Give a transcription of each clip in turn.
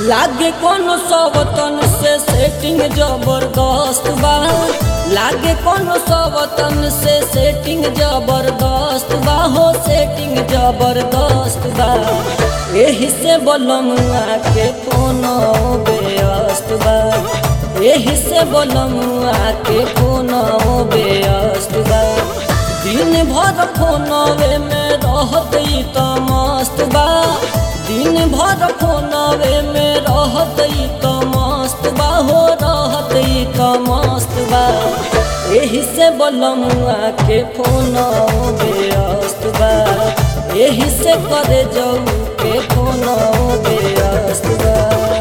लागे कोनो सवतन से सेटिंग जबरदस्त बा लागे कोनो सवतन से सेटिंग जबरदस्त बा हो सेटिंग जबरदस्त बा एही से बोलमुआ के कोनो व्यस्त बा एही से बोलमुआ के कोनो व्यस्त बा दिन भर फोनवे में रहत ई त मस्त बा दिन भर फोनवे में रहत ई त मस्त बा हो रहत ई त मस्त बा एही से बोलमुआ के फोन व्यस्त बा एही से करे जाऊ के फोन व्यस्त बा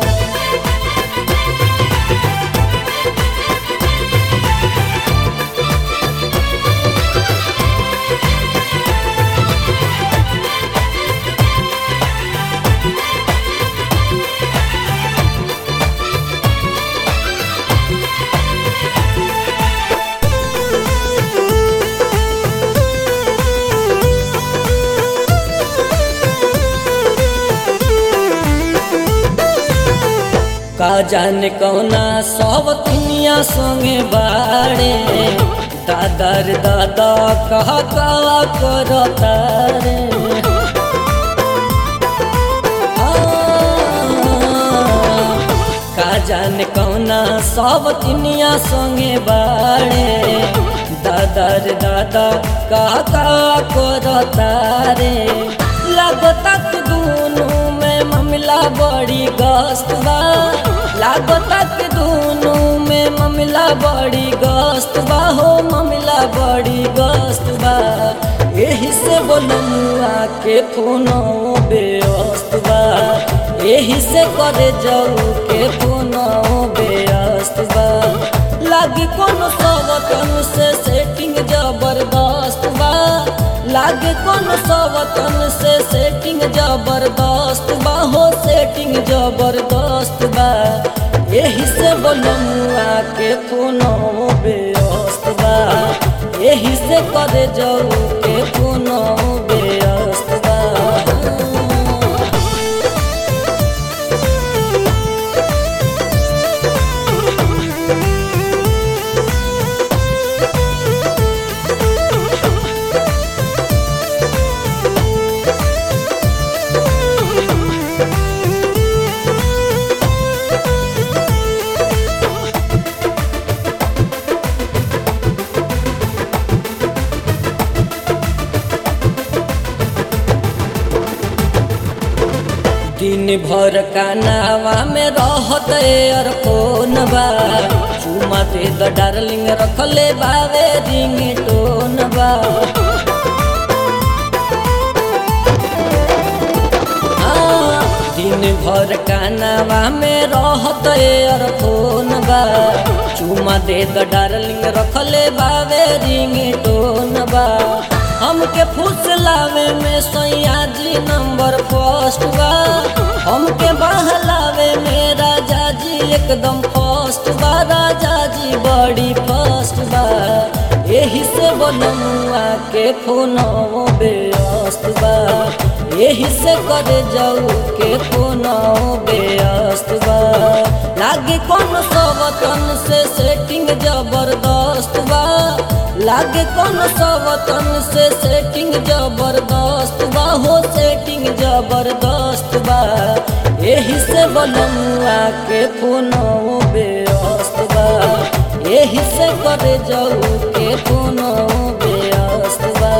का जाने कौना सब दुनिया संगे बाड़े दादा रे दादा कह कहा करता रे आ, का जाने कौना सब दुनिया संगे बाड़े दादा रे दादा कह कहा करता रे लगता कि दोनों में मामला बड़ी गस्त बा लागता कि दोनों में मामला बड़ी गस्त बा हो मामला बड़ी गस्त बा यही से बोलमुआ के फोनो व्यस्त बा यही से करे जाऊ के फोनो व्यस्त बा लागे कोनो सवतन से सेटिंग जबरदस्त बा लागे कोनो सवतन से सेटिंग जबरदस्त बा हो सेटिंग जबरदस्त बा यही से बोलमुआ के फोनो व्यस्त बा यही से करे जाऊ के फोनो व्यस्त बा दिन भर कानावा में रहत और फोन बा चुमा दे द डार्लिंग रखले बावे रिंग टोन बा आ, दिन भर कानावा में रहत और फोन बा चुमा दे द डार्लिंग रखले बावे रिंग टोन बा हमके फुसलावे में सैया जी नंबर फर्स्ट बा हमके बहलावे में राजा जी एकदम फर्स्ट बा राजा जी बड़ी फर्स्ट बा यही से बोलमुआ के फोनो व्यस्त बा यही से करे जाऊ के फोनो व्यस्त बा लागे कोनो सवतन से सेटिंग जबरदस्त बा लागे कोनो सवतन से सेटिंग जबरदस्त बा हो सेटिंग जबरदस्त बा यही से बोलमुआ के फोनो व्यस्त बा यही से करे जाऊ के फोनो व्यस्त बा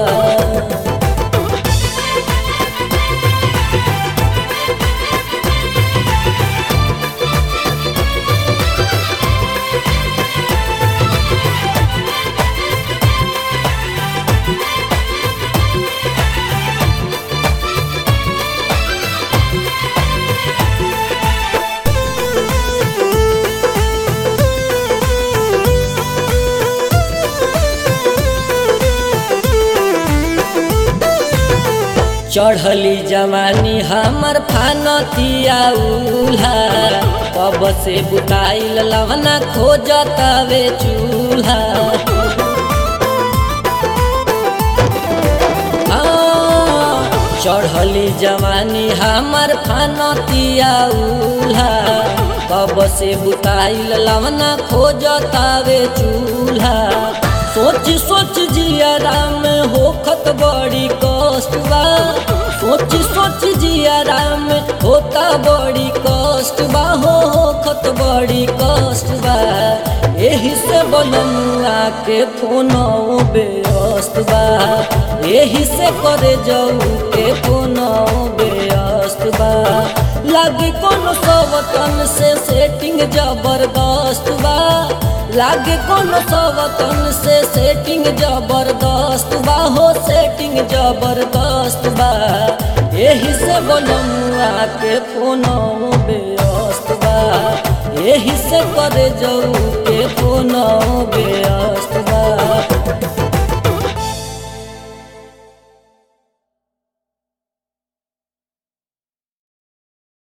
चढ़ली जवानी हमर फानतिया उल्हा कब से बुताइल लवना खोजतावे चूल्हा आ, चढ़ल चढ़ली जवानी हमर फानतिया उल्हा कब से बुताइल लवना खोजतावे चूल्हा सोच सोच जियारा में होखत बड़ी कष्ट बा सोच सोच जियारा में होता बड़ी कष्ट बा हो होखत बड़ी कष्ट बा एही से बनमुआ के फोन बेअस्त बा एही से करे जाऊ के फोन बेअस्त बा लागे कोनो सवतन से सेटिंग जबरदस्त बा लागे कोनो सवतन से सेटिंग जबरदस्त बा हो सेटिंग जबरदस्त बा एही से बनमुआ के फोन बेअस्त बा एही से करे जाऊ के फोन